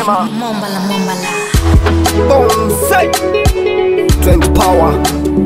Tema Mombala, mombala. Bonsai 20 power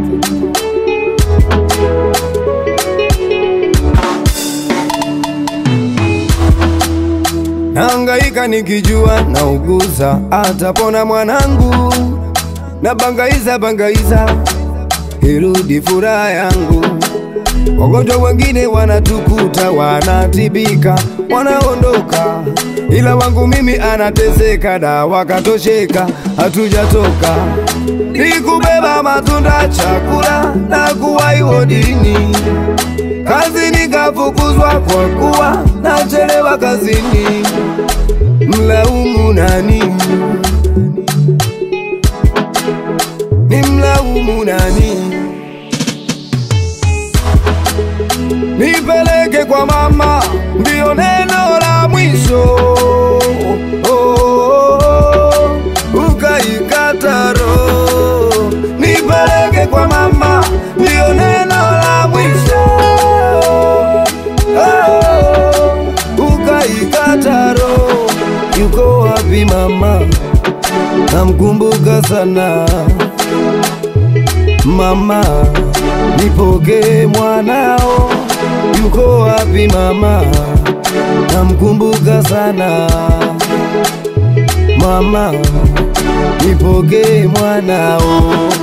Nahangaika nikijua nauguza atapona mwanangu na bangaiza bangaiza irudi furaha yangu Wagonjwa wengine wanatukuta, wanatibika, wanaondoka, ila wangu mimi anateseka, dawa katosheka, hatujatoka. Nikubeba matunda, chakula na kuwahi wodini, kazi nikafukuzwa kwa kuwa nachelewa kazini. Mlaumu nani? Ni mlaumu nani? nipeleke kwa mama, ndiyo neno la mwisho. Oh, oh, oh, ukaikata roho, nipeleke kwa mama, ndiyo neno la mwisho. Oh, ukaikata roho, yuko wapi mama? Namkumbuka sana mama, nipokee mwanao, yuko wapi mama? Namkumbuka sana mama, nipokee mwanao.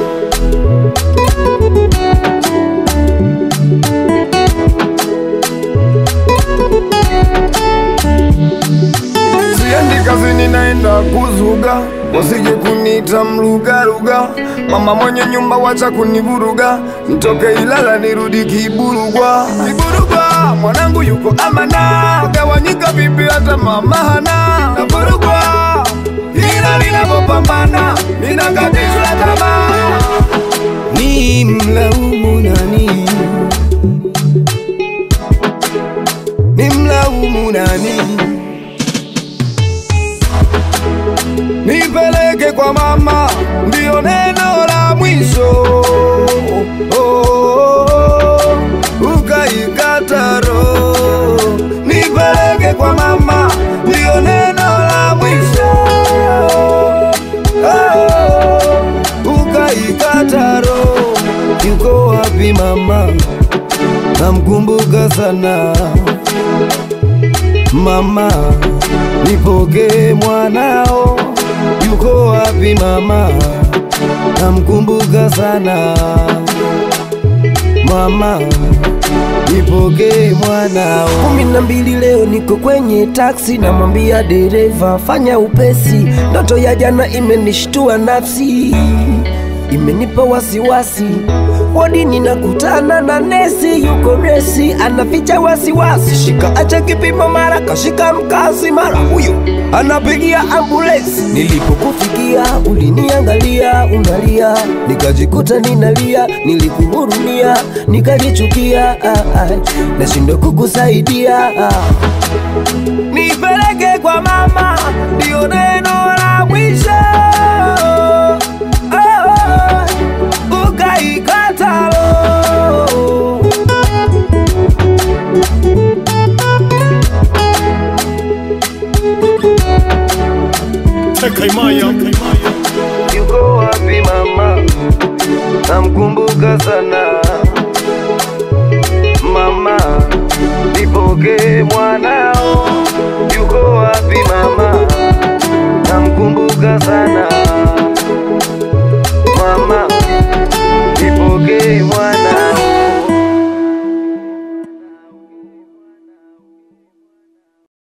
Siendi kazini, naenda kuzuga, wasije kunita mlugaruga. Mama mwenye nyumba, wacha kunivuruga, nitoke Ilala nirudi Kiburugwa. Kiburugwa mwanangu yuko amana, gawanyika vipi hata mama hana. Navurugwa ila ninapopambana, ninakatishwa tamaa. Ni mlaumu nani? Ni mlaumu nani? nipeleke kwa mama, ndiyo neno la mwisho. Oh, oh, oh, ukaikata roho, nipeleke kwa mama, ndiyo neno la mwisho. Oh, ukaikata roho, yuko wapi mama? Namkumbuka sana mama, nipokee mwanao, yuko wapi mama? Namkumbuka sana mama, nipokee mwanao. kumi na mbili leo niko kwenye taksi, namwambia dereva fanya upesi, ndoto ya jana imenishtua nafsi, imenipa wasiwasi wodi ninakutana na nesi yuko resi anaficha wasiwasi, shika acha kipimo, mara kashika mkazi, mara huyo anapigia ambulensi. Nilipokufikia uliniangalia unalia, nikajikuta ninalia, nilikuhurumia, nikajichukia, ah, ah, nashindwa kukusaidia ah. nipeleke kwa mama, ndio neno la mwisho. Oh, ukaikata roho. Yuko wapi mama? Namkumbuka sana mama, nipokee mwanao